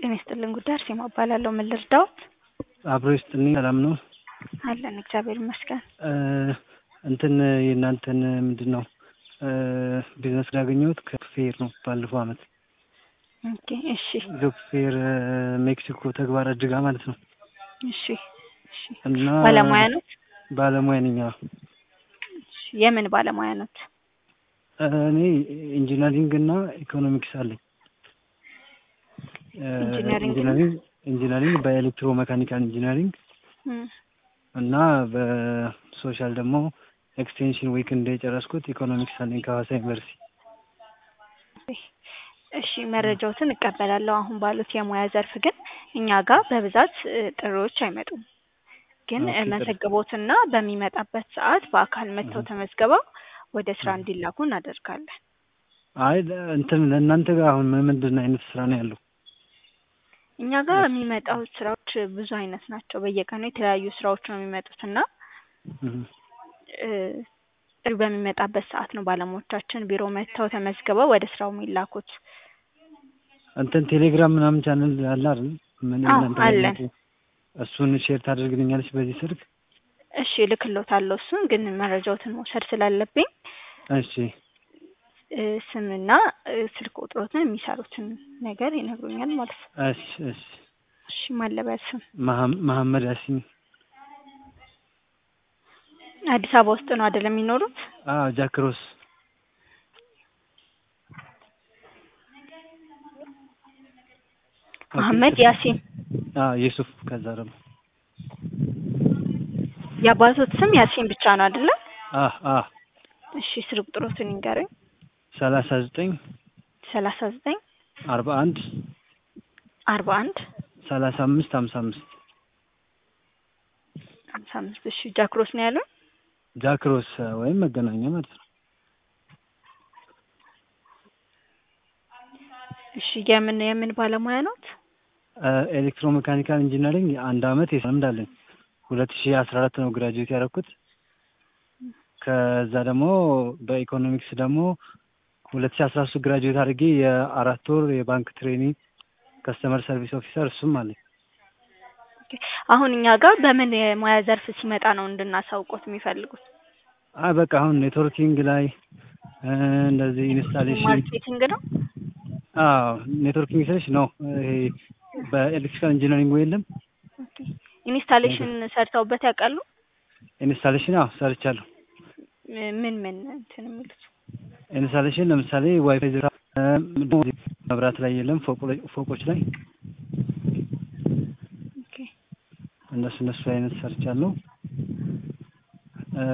ጤና ይስጥልን ጉዳይ አርሴማ እባላለሁ። ምን ልርዳዎት? አብሮ ይስጥልኝ። ሰላም ነው? አለን እግዚአብሔር ይመስገን። እንትን የእናንተን ምንድን ነው ቢዝነስ ያገኘሁት ከፌር ነው ባለፈው አመት ኦኬ እሺ ጆብ ፌር ሜክሲኮ ተግባር እጅጋ ማለት ነው። እሺ እሺ እና ባለሙያ ኖት? ባለሙያ ነኝ። አዎ። እሺ የምን ባለሙያ ኖት? እኔ ኢንጂነሪንግ እና ኢኮኖሚክስ አለኝ። ኢንጂነሪንግ ኢንጂነሪንግ ኢንጂነሪንግ በኤሌክትሮ ሜካኒካል ኢንጂነሪንግ እም፣ እና በሶሻል ደግሞ ኤክስቴንሽን ዊክ እንደ የጨረስኩት ኢኮኖሚክስ አለኝ ከሀዋሳ ዩኒቨርሲቲ። እሺ መረጃዎትን እቀበላለሁ። አሁን ባሉት የሙያ ዘርፍ ግን እኛ ጋር በብዛት እ, ጥሪዎች አይመጡም። ግን ኦኬ፣ እ, ጥሩ። መዘግቦትና በሚመጣበት ሰዓት በአካል መጥተው ተመዝግበው ወደ ስራ እንዲላኩ እናደርጋለን። አይ እንትን ለእናንተ ጋር አሁን ምን ምንድን አይነት ስራ ነው ያለው? እኛ ጋር የሚመጣው ስራዎች ብዙ አይነት ናቸው። በየቀኑ የተለያዩ ስራዎች ነው የሚመጡት እና እም፣ እ፣ ጥሪ በሚመጣበት ሰዓት ነው ባለሙያዎቻችን ቢሮ መጥተው ተመዝግበው ወደ ስራው የሚላኩት። እንትን ቴሌግራም ምናምን ቻናል አለ አይደል? ምን አዎ፣ እናንተ ጋር አለን። ያለው? እሱን ሼር ታደርግልኛለች በዚህ ስልክ? እሺ እልክልዎታለሁ። እሱን ግን መረጃዎትን መውሰድ ስላለብኝ እሺ እ፣ ስምና እ፣ ስልክ ቁጥሮትን የሚሰሩትን ነገር ይነግሩኛል ማለት ነው። እሺ እሺ እሺ ማለበያ ስም መሀም- መሀመድ ያሲን አዲስ አበባ ውስጥ ነው አይደል የሚኖሩት? አዎ ጃክሮስ መሀመድ ያሲን። አዎ ዩሱፍ ከዛ ደግሞ የአባቶት ስም ያሲን ብቻ ነው አይደለ? አ አ እሺ ስልክ ቁጥሮትን ይንገሩኝ። ሰላሳ ዘጠኝ ሰላሳ ዘጠኝ አርባ አንድ አርባ አንድ ሰላሳ አምስት ሀምሳ አምስት ሀምሳ አምስት እሺ ጃክሮስ ነው ያሉን? ጃክሮስ ወይም መገናኛ ማለት ነው። እሺ የምን የምን ባለሙያ ኖት? ኤሌክትሮ ሜካኒካል ኢንጂነሪንግ አንድ አመት የስራ ልምድ አለኝ። ሁለት ሺህ አስራ አራት ነው ግራጁዌት ያደረኩት። ከዛ ደግሞ በኢኮኖሚክስ ደግሞ ሁለት ሺህ አስራ ሶስት ግራጁዌት አድርጌ የአራት ወር የባንክ ትሬኒንግ ከስተመር ሰርቪስ ኦፊሰር እሱም አለኝ። ኦኬ። አሁን እኛ ጋር በምን የሙያ ዘርፍ ሲመጣ ነው እንድናሳውቆት የሚፈልጉት? አይ በቃ አሁን ኔትወርኪንግ ላይ እ፣ እንደዚህ ኢንስታሌሽን ማርኬቲንግ ነው? አዎ ኔትወርኪንግ ስልሽ ነው ይሄ በኤሌክትሪካል ኢንጂነሪንግ የለም ኦኬ። ኢንስታሌሽን ሰርተውበት ያውቃሉ? ኢንስታሌሽን አዎ ሰርቻለሁ። ም- ምን ምን እንትን የሚሉት? ኢንስታሌሽን ለምሳሌ ዋይፋይ ዝርጋ እ፣ ምንድን ነው መብራት ላይ የለም ፎቅ ላይ ፎቆች ላይ ኦኬ። እነሱ እነሱ አይነት ሰርቻለሁ። እ፣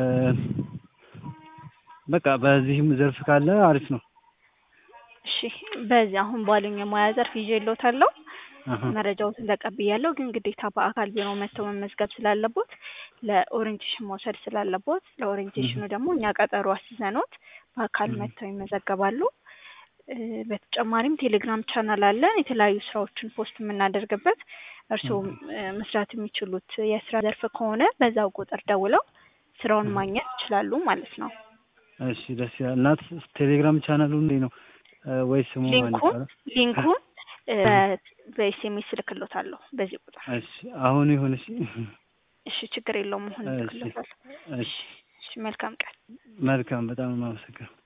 በቃ በዚህም ዘርፍ ካለ አሪፍ ነው። እሺ በዚህ አሁን ባሉኝ የሙያ ዘርፍ ይዤልዎታለሁ። አሀ። መረጃዎትን ተቀብያለሁ። ግን ግዴታ በአካል ቢሮ መጥተው መመዝገብ ስላለቦት ለኦሪንቴሽን መውሰድ ስላለቦት ለኦሪንቴሽኑ ደግሞ እኛ ቀጠሮ አስይዘኖት በአካል Mhm. መጥተው ይመዘገባሉ። እ፣ በተጨማሪም ቴሌግራም ቻናል አለን የተለያዩ ስራዎችን ፖስት የምናደርግበት እርስዎም እ፣ መስራት የሚችሉት የስራ ዘርፍ ከሆነ በዛው ቁጥር ደውለው ስራውን Mhm. ማግኘት ይችላሉ ማለት ነው። እሺ ደስ ይላል። እና ቴሌግራም ቻናሉ እንዴት ነው እ፣ ወይ ስሙ ማን ሊንኩን ይባላል? ሊንኩን እ፣ በኤስኤምኤስ እልክልዎታለሁ በዚህ ቁጥር። እሺ አሁን ይሁን። እሺ እሺ ችግር የለውም። አሁን እሺ እልክልዎታለሁ። እሺ እሺ መልካም ቀን። መልካም በጣም ነው የማመሰግነው።